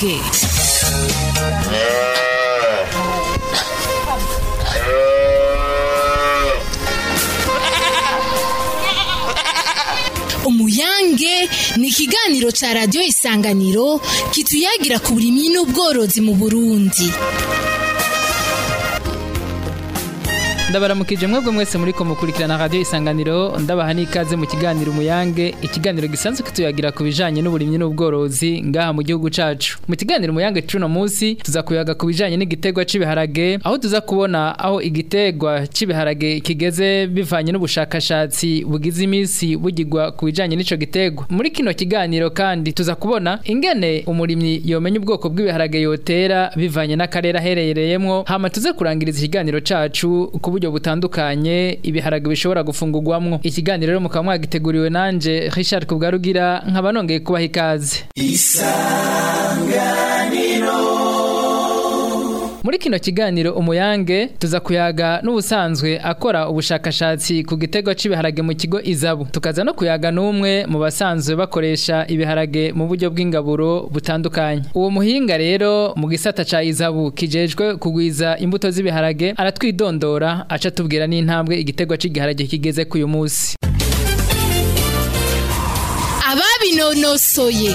umuyange umuyange ni ikiganiro ca radiyo isanganiro kituyagira ku burimyi n'ubworozi mu burundi ndabaramukije mwebwe mwese muriko mukurikirana radio isanganiro ndabaha n'ikaze mu kiganiro umuyange ikiganiro gisanzwe kituyagira ku bijanye n'uburimyi n'ubworozi ngaha mu gihugu cacu mu kiganiro umuyange cuno musi tuza kuyaga ku bijanye n'igitegwa c'ibiharage aho tuza kubona aho igitegwa c'ibiharage kigeze bivanye n'ubushakashatsi bugize imisi bugirwa ku bijanye n'ico gitegwa muri kino kiganiro kandi tuza kubona ingene umurimyi yomenya ubwoko bw'ibiharage yotera bivanye n'akarere aherereyemwo hama tuze kurangiriza ikiganiro cacu ku buryo butandukanye ibiharage bishobora gufungurwamwo ikiganiro rero mukaba mwagiteguriwe nanje Richard Kubwarugira nkaba nongeye kubaha ikaze muri kino kiganiro umuyange tuza kuyaga n'ubusanzwe akora ubushakashatsi ku gitego c'ibiharage mu kigo izabu tukaza no kuyaga n'umwe mu basanzwe bakoresha ibiharage mu buryo bw'ingaburo butandukanye uwo muhinga rero mu gisata ca izabu kijejwe kugwiza imbuto z'ibiharage aratwidondora aca tubwira n'intambwe igitego c'igiharage kigeze k'uyu musi ababinonosoye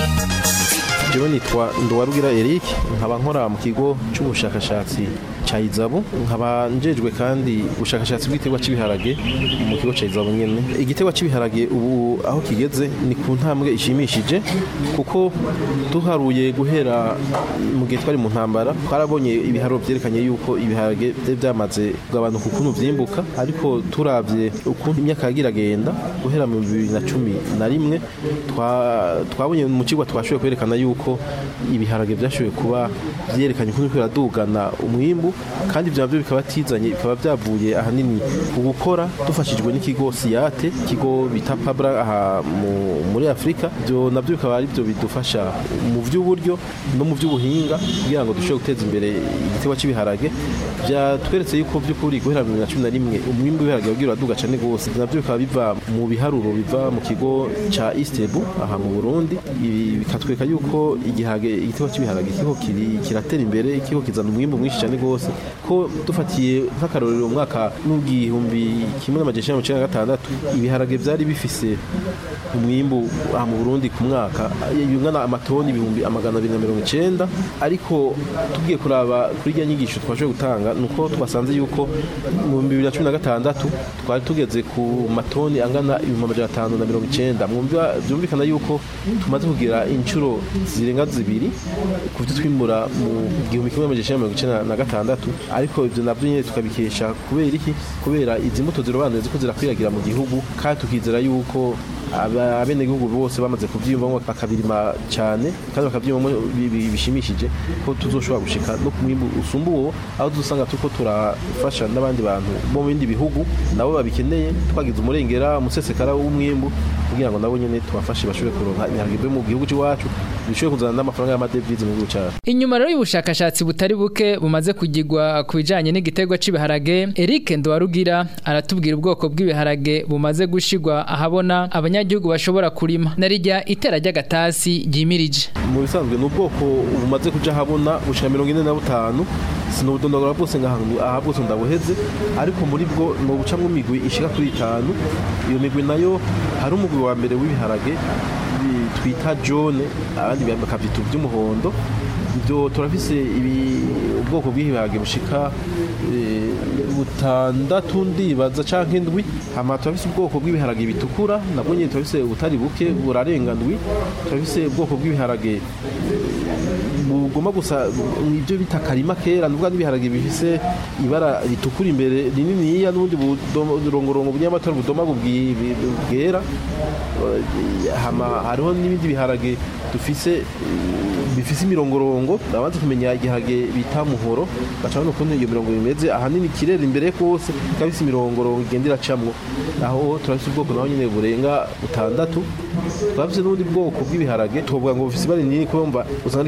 jewe nitwa nduwarugira Eric nkaba nkora mu kigo cy'ubushakashatsi ca Izabu nkaba njejwe kandi ubushakashatsi bw'igiterwa cy'ibiharage mu kigo ca Izabu nyene igiterwa cy'ibiharage ubu aho kigeze ni ku ntambwe ishimishije kuko duharuye guhera mu gihe twari mu ntambara twarabonye ibiharuro vyerekanye yuko ibiharage vyari byamaze kugabanuka ukuntu vyimbuka ariko turavye ukuntu imyaka yagira agenda guhera mu bibiri na cumi na rimwe twa- twabonye mu kigo twashoboye kwerekana yuko ibiharage byashoboye kuba vyerekanye ukuntu biradugana umwimbu kandi ivyo navyo bikaba tizanye bikaba byavuye ahanini ku gukora dufashijwe n'ikigo siyate ikigo bita pabra aha mu- muri afurika ivyo navyo bikaba ari byo bidufasha mu vy'uburyo no mu vy'ubuhinga kugira ngo dushobore guteza imbere igiterwa cy'ibiharage byatweretse yuko by'ukuri guhera mu bibiri na cumi na rimwe umwimbu w'ibiharage wagira uraduga cane gose Ivyo navyo bikaba biva mu biharuro biva mu kigo ca istebu aha mu burundi ibi bikatwereka yuko igiharage igiterwa cy'ibiharage kiko kiri kiratera imbere kiko kizana umwimbu mwinshi cane gose ko dufatiye nk'akarorero mu mwaka n'igihumbi kimwe n'amajana icenda na mirongo icenda na gatandatu ibiharage vyari bifise umwimbu aha mu Burundi ku mwaka yungana amatoni ibihumbi amagana abiri na mirongo icenda ariko tugiye kuraba kuri irya nyigisho twashoboye gutanga nuko twasanze yuko mu bihumbi bibiri na cumi na gatandatu twari tugeze ku matoni angana ibihumbi amajana atanu na mirongo icenda Mwumva- vyumvikana yuko tumaze kugira inshuro zirenga zibiri ku byo twimbura mu gihumbi kimwe amajana icenda na mirongo icenda na gatandatu ariko ivyo navyo nyene tukabikesha kubera iki kubera izi mbuto zirobanuye ziko zirakwiragira mu gihugu kandi tukizera yuko aba- abenegihugu bose bamaze kuvyiyumvamo bakabirima cyane kandi bakavyiyumvamo bi- bi- bishimishije ko tuzoshobora gushika no ku mwimbu usumba uwo aho dusanga turiko turafasha n'abandi bantu bo mu bindi bihugu nabo babikeneye twagize umurengera umusesekara w'umwimbu kugira ngo nabo nyene tubafashe bashobore kuronka ibiharage byo mu gihugu c'iwacu bishobore kuzana n'amafaranga y'amadevize mu gihugu cacu Inyuma rero y'ubushakashatsi butari buke bumaze kugirwa ku bijanye n'igitegwa c'ibiharage Eric Ndwarugira aratubwira ubwoko bw'ibiharage bumaze gushigwa ahabona abanyagihugu bashobora kurima narijya itera ry'agatasi ryimirije mu bisanzwe ni ubwoko bumaze kuja habona bushika mirongo ine na butanu sinubudondogora bwose ngahantu aha bwose ndabuheze ariko muri bwo ni ubucamwo imigwi ishika kuri itanu iyo migwi nayo hari umugwi wa mbere w'ibiharage bi- twita jone abandi bakavyita ivy'umuhondo ibyo turafise ibi ubwoko bw'ibiharage bushika eh, butandatu ndibaza canke ndwi hama turafise ubwoko bw'ibiharage bitukura nabwo nyene turafise ubutari buke burarenga ndwi turafise ubwoko bw'ibiharage bugomba gusa ibyo bita karima kera nuvuga n'ibiharage bifise ibara ritukura imbere rininiya n'ubundi burongorongo bunyamatara budoma bubwi- bwera Eh, hama hariho n'ibindi biharage dufise eh, bifise imirongorongo abanza kumenya igiharage bita muhoro bacabona ukuntu iyo mirongo imeze ahanini kirera imbere kose ikaba ifise imirongorongo igenda iracamwo aho turafise ubwoko naho nyene burenga butandatu turafise n'ubundi bwoko bw'ibiharage tuvuga ngo bufise ibara rinini kumva usanga ari kimwe kimwe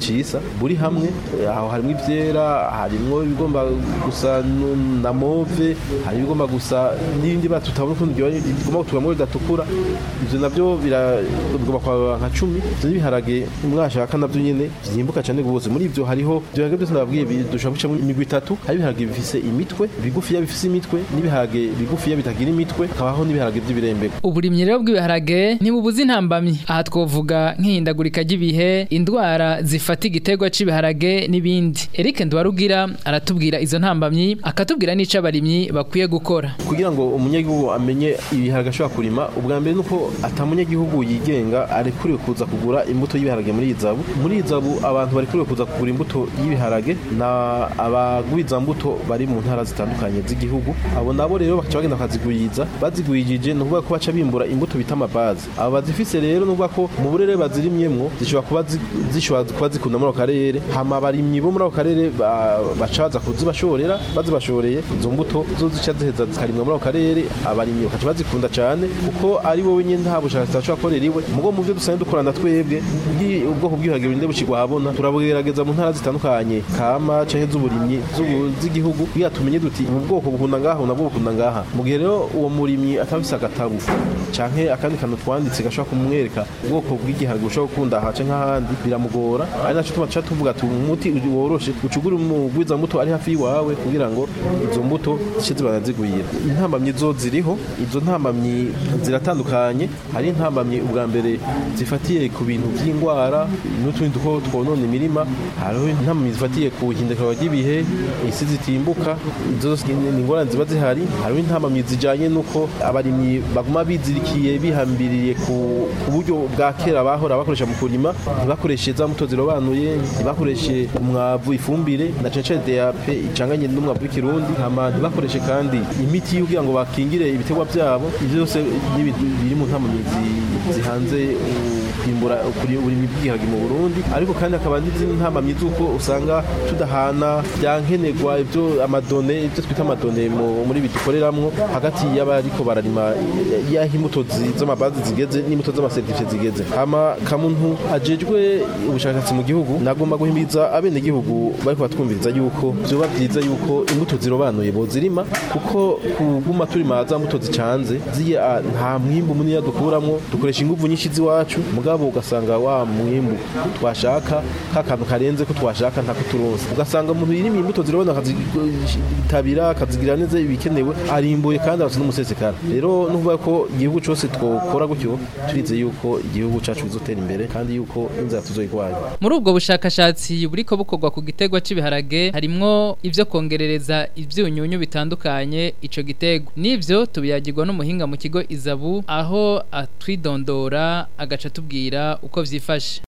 cisa buri hamwe aho harimo ivyera harimo ibigomba gusa nu- na move hari ibigomba gusa n'ibindi bara tutabona ukuntu byoba- bigomba gutugamwo bidatukura ivyo navyo bira- bigomba kwa nka cumi ivyo n'ibiharage mwashaka navyo nyene vyimbuka cane gose muri ivyo hariho ivyo biharage byose nababwiye bi- dushobora gucamwo imigwi itatu hari ibiharage bifise imitwe bigufiya bifise imitwe n'ibiharage bigufiya bitagira imitwe hakabaho n'ibiharage vy'ibirembeko uburimyi rero bw'ibiharage ntibubuze intambamyi aha twovuga nk'ihindagurika ry'ibihe indwara zifata igiterwa cy'ibiharage n'ibindi Eric Ndwarugira aratubwira izo ntambamyi akatubwira n'ico abarimyi bakwiye gukora kugira ngo umunyagihugu amenye ibiharage ashobora kurima ubwa mbere nuko atamunyagihugu yigenga arekuriwe kuza kugura imbuto y'ibiharage muri izabu muri izabu abantu barekuriwe kuza kugura imbuto y'ibiharage na abagwiza mbuto bari mu ntara zitandukanye z'igihugu abo nabo rero bakaca bagenda bakazigwiza bazigwijije ni ukuvuga ko baca bimbura imbuto bita amabazi abo bazifise rero ni ukuvuga ko mu burere bazirimyemwo zishobora kuba zi- zishobora kuba zikunda muri ako karere hama abarimyi bo muri ako karere ba- baca baza kuzibashorera bazibashoreye izo mbuto zo zica ziheza zikarimwa muri ako karere abarimyi bakaca bazikunda cyane kuko ari wowe nyine nta bushakashatsi ashobora gukorera iwe mugo mu byo dusanzwe dukorana twebwe bw'i- ubwoko bw'ibiharage burinde bushigwa ahabona turabugerageza mu ntara zitandukanye kama canke z'uburimyi z'ubu- z'igihugu kugira tumenye duti ubu bwoko bukunda ngaha ubu nabwo bukunda ngaha mu gihe rero uwo murimyi atabise agatabu canke akandi kantu twanditse gashobora kumwereka ubwoko bw'igiharage bushobora gukunda aha canke ahandi biramugora ari naco tuma tuca tuvuga ati umuti woroshe ucugure umugwiza mbuto ari hafi yiwawe kugira ngo izo mbuto zice zibana zigwira intambamyi zo ziriho izo ntambamyi ziratandukanye hari intambamyi ubwa mbere zifatiye ku bintu by'indwara n'utundi duko twonona imirima hariho intambamyi zifatiye ku hindagurika ry'ibihe isi zitimbuka izo zose ni ni ingorane ziba zihari hariho intambamyi zijanye n'uko abarimyi baguma bizirikiye bihambiriye ku ku buryo bwa kera bahora bakoresha mu kurima ntibakoreshe za mbuto zirobanuye ntibakoreshe umwavu ifumbire na cane cane DAP icanganye n'umwavu w'ikirundi hama ntibakoreshe kandi imiti kugira ngo bakingire ibiterwa byabo ivyo byose ni ibintu biri mu ntambamyi zi- zihanze u- kwimbura ukuri uburimi bw'igiharage mu Burundi ariko kandi hakaba n'izindi ntambamyi z'uko usanga tudahana byankenerwa ibyo amadone ibyo twita amadone mu- muri ibi dukoreramwo hagati y'abariko bararima y'aho imbuto zi- z'amabazi zigeze n'imbuto z'amaseritifiye zigeze hama kamuntu ajejwe ubushakashatsi mu gihugu nagomba guhimiriza abene gihugu bariko batwumviriza yuko vyoba vyiza yuko imbuto zirobanuye bozirima kuko kuguma turima za mbuto zicanze ziya nta mwimbu munini dukuramwo dukoresha inguvu nyinshi z'iwacu mugabo ugasanga wa mwimbu twashaka ka kantu karenze ko twashaka ntako turonse ugasanga umuntu yirimiye imbuto zirabona akazitabira akazigira neza ibikenewe arimbuye kandi arasa n'umusesekara rero nuvuga ko igihugu cose twokora gutyo turize yuko igihugu cacu bizotera imbere kandi yuko inzara tuzoyigwanya muri ubwo bushakashatsi buriko bukorwa ku giterwa cy'ibiharage harimwo ivyo kongerereza ivyunyunyu bitandukanye ico giterwa n'ivyo tubiyagirwa n'umuhinga mu kigo izabu aho atwidondora agaca atubwira uko vyifashe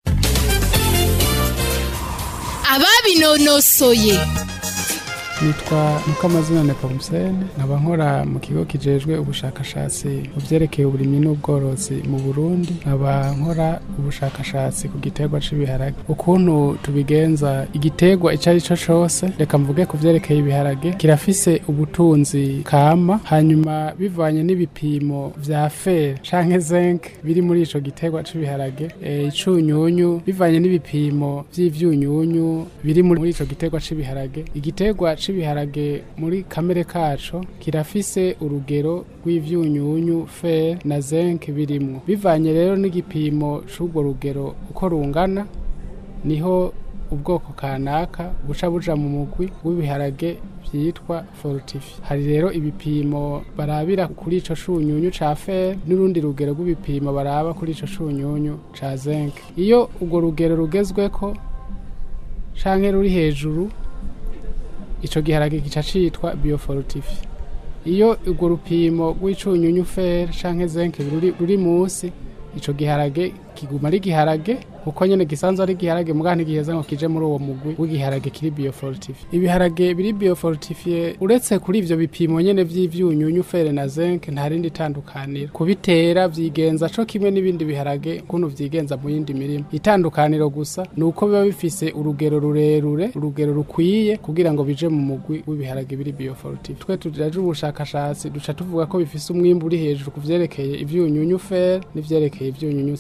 ababinonosoye nitwa mukamazina nepomusene nkaba nkora mu kigo kijejwe ubushakashatsi mu byerekeye uburimyi n'ubworozi mu burundi nkaba nkora ubushakashatsi ku giterwa c'ibiharage ukuntu tubigenza igiterwa ico ari cyo cose reka mvuge ku vyerekeye ibiharage kirafise ubutunzi kama hanyuma bivanye n'ibipimo vya fer canke zinc biri muri ico giterwa c'ibiharage e, icunyunyu bivanye n'ibipimo vy'ivyunyunyu biri muri ico giterwa c'ibiharage igiterwa c'ibiharage muri kamere kaco kirafise urugero rw'ivyunyunyu fer na zinc birimwo bivanye rero n'igipimo c'urwo rugero uko rungana niho ubwoko kanaka buca buja mu mugwi w'ibiharage vyitwa fortifi hari rero ibipimo barabira kuri ico cunyunyu ca fer n'urundi rugero rw'ibipimo baraba kuri ico cunyunyu ca zinc iyo urwo rugero rugezweko canke ruri hejuru ico giharage gica citwa biofortifi iyo urwo rupimo rw'icunyunyu fer canke zinc ruri, ruri musi ico giharage kiguma ari giharage kuko nyene gisanzwe ari giharage mugabo ntigiheza ngo kije muri uwo mugwi w'igiharage kiri biofortifi ibiharage biri biofortifiye uretse kuri ivyo bipimo nyene vy'ivyunyunyu fere na zinc nta rindi tandukaniro kubitera vyigenza co kimwe n'ibindi biharage kuno vyigenza mu yindi mirimo itandukaniro gusa ni uko biba bifise urugero rurerure urugero rukwiye kugira ngo bije mu mugwi w'ibiharage biri biofortifi twe tujaje ubushakashatsi duca tuvuga ko bifise umwimbu uri hejuru ku vyerekeye ivyunyunyu fere n'ivyerekeye ivyunyunyu zinc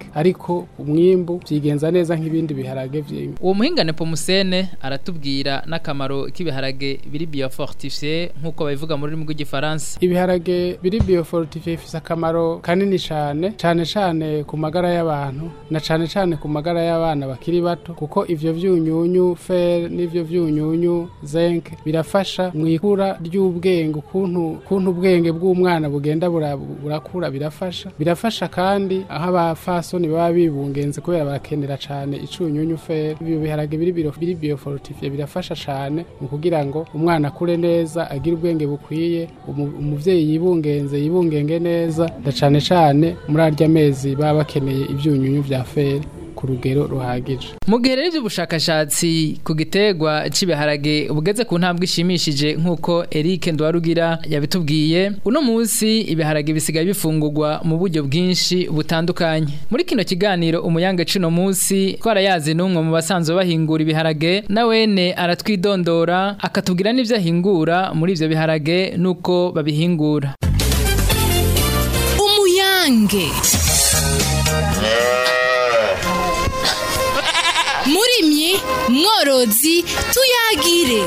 zink ariko umwimbu vyigenza neza nk'ibindi biharage vyinshi uwo muhingane pomusene aratubwira n'akamaro k'ibiharage biri biofortifié nk'uko babivuga mu rurimi rw'igifaransa ibiharage biri biofortifié bifise akamaro kanini cane cane cane ku magara y'abantu na cane cane ku magara y'abana bakiri bato kuko ivyo vyunyunyu fer n'ivyo vyunyunyu zinc birafasha mu ikura ry'ubwenge ukuntu ukuntu ubwenge bw'umwana bugenda bura- burakura birafasha birafasha kandi aho abafasoni baba bibungenze kubera barakenera cane icunyunyu fer ibyo biharage biri biro- biri biofortifié birafasha cane mu kugira ngo umwana akure neza agire ubwenge bukwiye umu- umuvyeyi yibungenze yibungenge neza na cane cane muri arya mezi baba bakeneye ivyunyunyu vya fer ku rugero ruhagije mu gihe rero iby'ubushakashatsi ku giterwa cy'ibiharage bugeze ku ntambwe ishimishije nk'uko Eric Ndwarugira yabitubwiye uno munsi ibiharage bisigaye bifungurwa mu buryo bwinshi butandukanye muri kino kiganiro umuyange cino munsi twarayazi n'umwe mu basanzwe bahingura ibiharage na wene aratwidondora akatubwira n'ibyo ahingura muri ivyo biharage n'uko babihingura umuyange murimyi mworozi tuyagire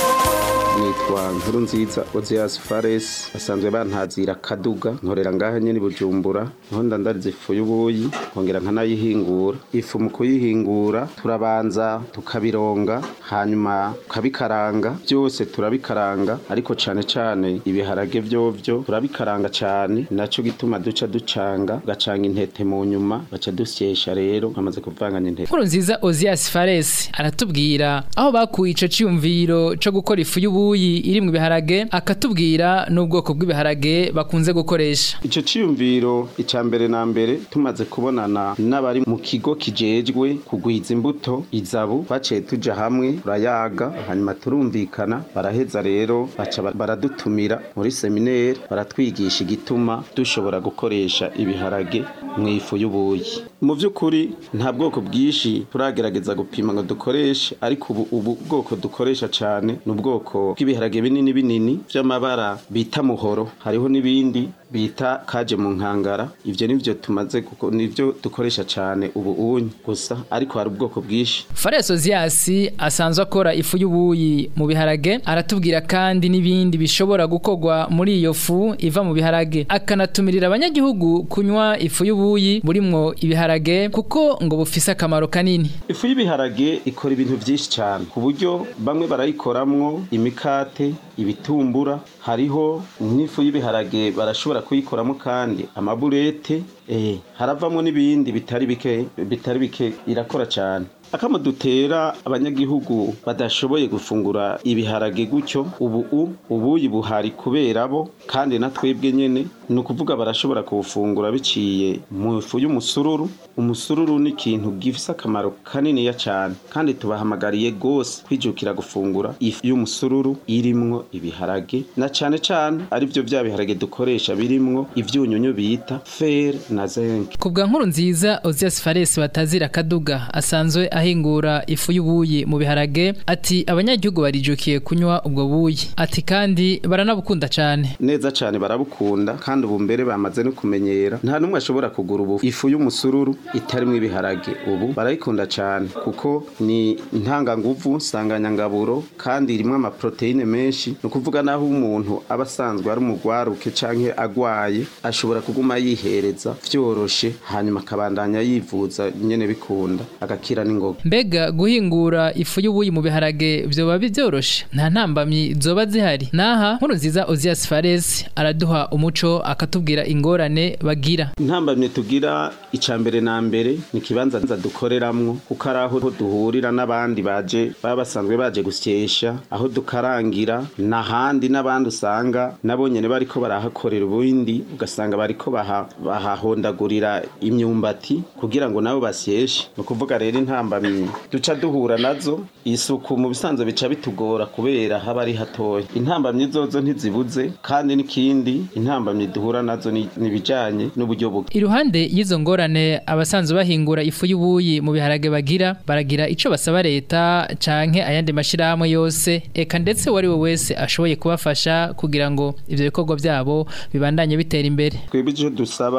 nitwa nkuru nziza ozeas fares basanzwe bantazira kaduga nkorera ngaha nyene i bujumbura niho ndandariza ifu y'ubuyi nkongera nkanayihingura ifu mu kuyihingura turabanza tukabironga hanyuma tukabikaranga byose turabikaranga ariko cane cane ibiharage vyovyo turabikaranga cane naco gituma duca ducanga gacanga intete mu nyuma baca dusyesha rero amaze kuvanganya intete Nkuru nziza Ozias Fares aratubwira aho bakuye ico ciyumviro co gukora ifu y'ubuyi iri mu biharage akatubwira n'ubwoko bw'ibiharage bakunze gukoresha. Ico ciyumviro ica mbere na mbere tumaze kubonana n'abari mu kigo kijejwe kugwiza imbuto izabu baciye tuja hamwe turayaga hanyuma turumvikana baraheza rero baca ba- baradutumira muri seminaire baratwigisha igituma dushobora gukoresha ibiharage mu ifu y'ubuyi mu vy'ukuri nta bwoko bwinshi turagerageza gupima ngo dukoreshe ariko ubu ubu bwoko dukoresha cane ni ubwoko bw'ibiharage binini binini vy'amabara bita muhoro hariho n'ibindi bita kaje mu nkangara ivyo nivyo tumaze guko- nivyo dukoresha cane ubu unyi gusa ariko hari ubwoko bwinshi Fares Ozias asanzwe akora ifu y'ubuyi mu biharage aratubwira kandi n'ibindi bishobora gukorwa muri iyo fu iva mu biharage akanatumirira abanyagihugu kunywa ifu y'ubuyi burimwo ibiharage kuko ngo bufise akamaro kanini. ifu y'ibiharage ikora ibintu vyinshi cane ku buryo bamwe barayikoramwo imikate ibitumbura hariho n'ifu y'ibiharage barashobora kuyikoramo kandi amaburete eh, haravamwo n'ibindi bitari bike bitari bike irakora cane akamo dutera abanyagihugu badashoboye gufungura ibiharage gutyo ubu u ubuyi buhari kubera bo kandi na twebwe nyene ni ukuvuga barashobora kuwufungura biciye mu ifu y'umusururu umusururu ni ikintu gifise akamaro kaniniya cane kandi tubahamagariye gose kwijukira gufungura ifu y'umusururu irimwo ibiharage na cane cane ari vyo vya biharage dukoresha birimwo ivyunyunyu bita fer na zinc Kubwa nkuru nziza Ozias Fares batazira kaduga asanzwe ahingura ifu y'ubuyi mu biharage ati abanyagihugu barijukiye kunywa ubwo buyi ati kandi baranabukunda cane neza cane barabukunda kandi ubu mbere bamaze no kumenyera nta numwe ashobora kugura ubu ifu y'umusururu itarimwo ibiharage ubu barayikunda cane kuko ni ntanganguvu nsanganyangaburo kandi irimwo amaproteine menshi ni ukuvuga naho umuntu aba asanzwe ari umugwaruke canke agwaye ashobora kuguma yihereza vyoroshe hanyuma akabandanya yivuza nyene bikunda agakira n'ingoga mbega guhingura ifu y'ubuyi mu biharage vyoba byoroshe nta ntambamyi zoba zihari naha nkuru nziza Ozias Fares araduha umuco akatubwira ingorane bagira intambamye tugira ica mbere na mbere ni ikibanza nza dukoreramwo kuko ari aho duhurira n'abandi baje baba basanzwe baje gusyesha aho dukarangira n'ahandi n'abandi usanga nabo nyene bariko barahakorera ubundi ugasanga bariko baha- bahahondagurira imyumbati kugira ngo nabo basyeshe ni ukuvuga rero intambamyi duca duhura nazo isuku mu bisanzwe bica bitugora kubera haba ari hatoya intambamyi zozo ntizibuze kandi n'ikindi intambamyi duhura nazo ni ni ibijanye n'uburyo buke iruhande y'izo ngorane abasanzwe bahingura ifu y'ubuyi mu biharage bagira baragira ico basaba leta canke ayandi mashirahamwe yose eka ndetse uwo ari we wese ashoboye kubafasha kugira ngo ivyo bikorwa vyabo bibandanye bitera imbere twebwe icyo dusaba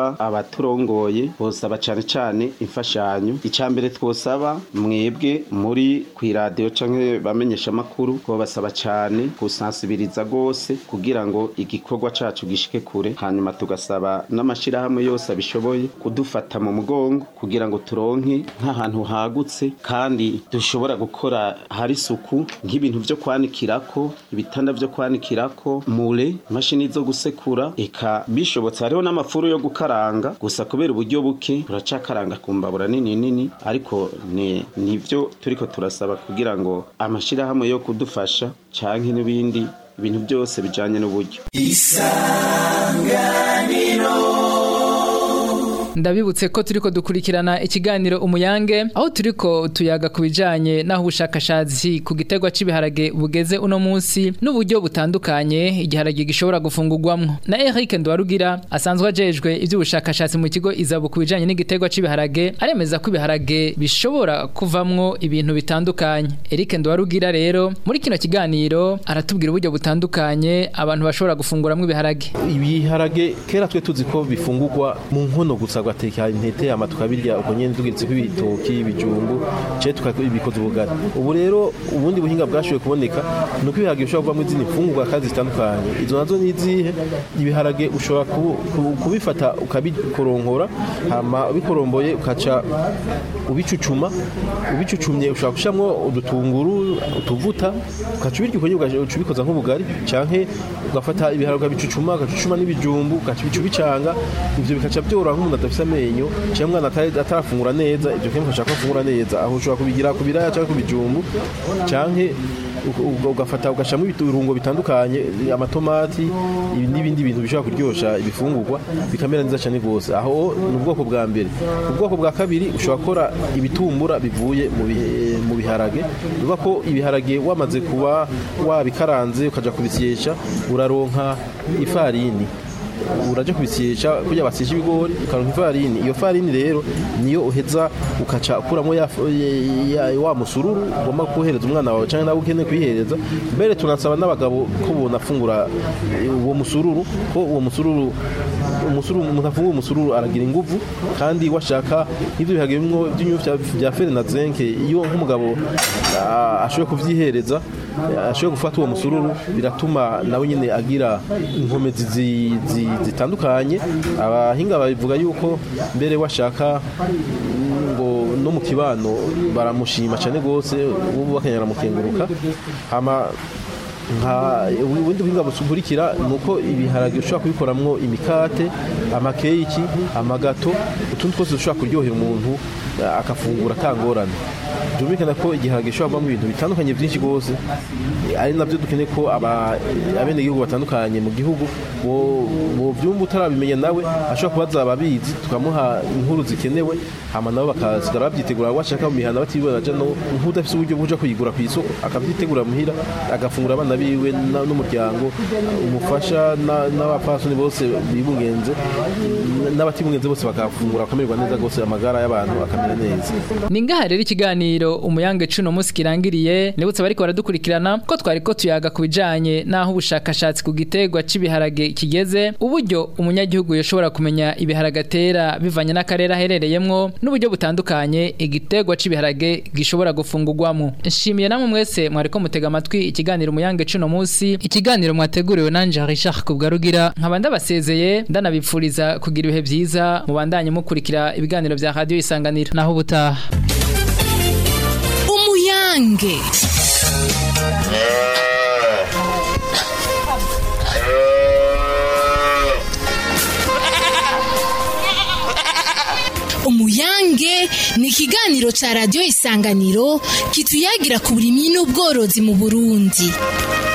abaturongoye bosaba cane cane imfashanyo icya mbere twosaba mwebwe muri ku iradiyo canke bamenyesha amakuru twobasaba cane gusansibiriza gose kugira ngo igikorwa cacu gishike kure hanyuma tugasaba n'amashirahamwe yose abishoboye kudufata mu mugongo kugira ngo turonke nk'ahantu hagutse kandi dushobora gukora hari isuku nk'ibintu vyo kwanikirako ibitanda vyo kwanikirako mure imashini zo gusekura eka bishobotse hariho n'amafuru yo gukaranga gusa kubera uburyo buke turacakaranga ku mbabura nini nini ariko ni nivyo turiko turasaba kugira ngo amashirahamwe yo kudufasha canke n'ibindi ibintu byose bijanye n'uburyo ndabibutse ko turiko dukurikirana ikiganiro umuyange aho turiko tuyaga ku bijanye n'aho ubushakashatsi ku gitegwa c'ibiharage bugeze uno munsi n'uburyo butandukanye igiharage gishobora gufungurwamwo na Eric Ndwarugira asanzwe ajejwe ivy'ubushakashatsi mu kigo izabu ku bijanye n'igitegwa c'ibiharage aremeza ko ibiharage bishobora kuvamwo ibintu bitandukanye Eric Ndwarugira rero muri kino kiganiro aratubwira uburyo butandukanye abantu bashobora gufunguramwo ibiharage ibiharage kera twe tuzi ko bifungurwa mu nkono gusa tugateka intete ama tukabirya uko nyene tugiritse ko ibitoki ibijumbu ce tukabikoza ubugari ubu rero ubundi buhinga bwashoboye kuboneka nuko ibiharage bishobora kuvamo izindi mfungurwa kandi zitandukanye izo nazo ni izihe ibiharage ushobora kubu- kubu- kubifata ukabikoronkora hama ubikoromboye ukaca ubicucuma ubicucumye ushobora gushiramwo udutunguru utuvuta ukaca ubirya uko nyene ugaca ubikoza nk'ubugari canke ugafata ibiharage ukabicucuma ugacucuma n'ibijumbu ugaca ubica ubicanga ivyo bikaca byoroha nk'umuntu adafise amenyo cyangwa umwana atari- atarafungura neza ivyo kimufasha ko afungura neza aho ushobora kubigira ku biraya cyangwa ku bijumbu canke uga- uga- ugafata ugashyiramo ibirungo bitandukanye amatomati ibi n'ibindi bintu bishobora kuryosha ibifungurwa bikamera neza cyane rwose aho ni ubwoko bwa mbere ubwoko bwa kabiri ushobora gukora ibitumbura bivuye mu bihe- mu biharage bivuga ko ibiharage wamaze kuba wabikaranze ukajya kubisyesha uraronka ifarini uraje kubisyesha kugira basyeshe ibigori ukaronka ifarini iyo farini rero niyo uheza ukaca ukuramo ya, ya, ya, wa musururu ugomba kuhereza umwana wawe cyangwa nawe ukeneye kuyihereza mbere tunasaba n'abagabo ko bonafungura eh, uwo musururu ko uwo musururu umusururu umuntu afungura umusururu aragira inguvu kandi washaka nk'ivyo biharage bimwe by'inyufu bya- bya fere na zenke iyo nk'umugabo ah, ashoboye kuvyihereza eh, ashoboye gufata uwo musururu biratuma nawe nyine agira inkomezi zi- zi- zitandukanye abahinga babivuga yuko mbere washaka mm, ngo no mu kibano baramushima cyane rwose ubu bakanyara mukenguruka hama nka ubundi buhinga bukurikira ni uko ibiharage ushobora kubikoramwo imikate amakeki amagato utundi twose dushobora kuryohera umuntu eh, akafungura atangorane byumvikana ko igiharage gishobora kuvamo ibintu bitandukanye byinshi rwose eh, ari nabyo dukeneye ko aba- abenegihugu batandukanye mu gihugu bo- bovyumva utarabimenya nawe ashobora kubaza ababizi tukamuha inkuru zikenewe hama nabo bakasigara babyitegura bashaka mu mihana batibona aja no nk'udafise uburyo bwo kuja kuyigura ku isoko akavyitegura muhira agafungura abana biwe na- n'umuryango umufasha na- n'abapfasoni bose bibungenze n'abatibungenze bose bakafungura bakamererwa neza rwose amagara y'abantu akamera neza ni ngaha rero ikiganiro umuyange cuno munsi kirangiriye nibutse bariko baradukurikirana ko twari ko tuyaga ku bijanye n'aho ubushakashatsi ku gitegwa c'ibiharage kigeze uburyo umunyagihugu yoshobora kumenya ibiharage atera bivanye n'akarere aherereyemwo n'uburyo butandukanye igitegwa c'ibiharage gishobora gufungurwamo nshimiye namwe mwese mwariko mutega amatwi ikiganiro umuyange cuno munsi ikiganiro mwateguriwe nanje Richard Kubwarugira nkaba ndabasezeye ndanabipfuriza kugira ibihe vyiza mubandanye mukurikira ibiganiro vya radio isanganiro naho ubutaha umuyange umuyange ni ikiganiro ca radiyo isanganiro kituyagira ku burimyi n'ubworozi mu burundi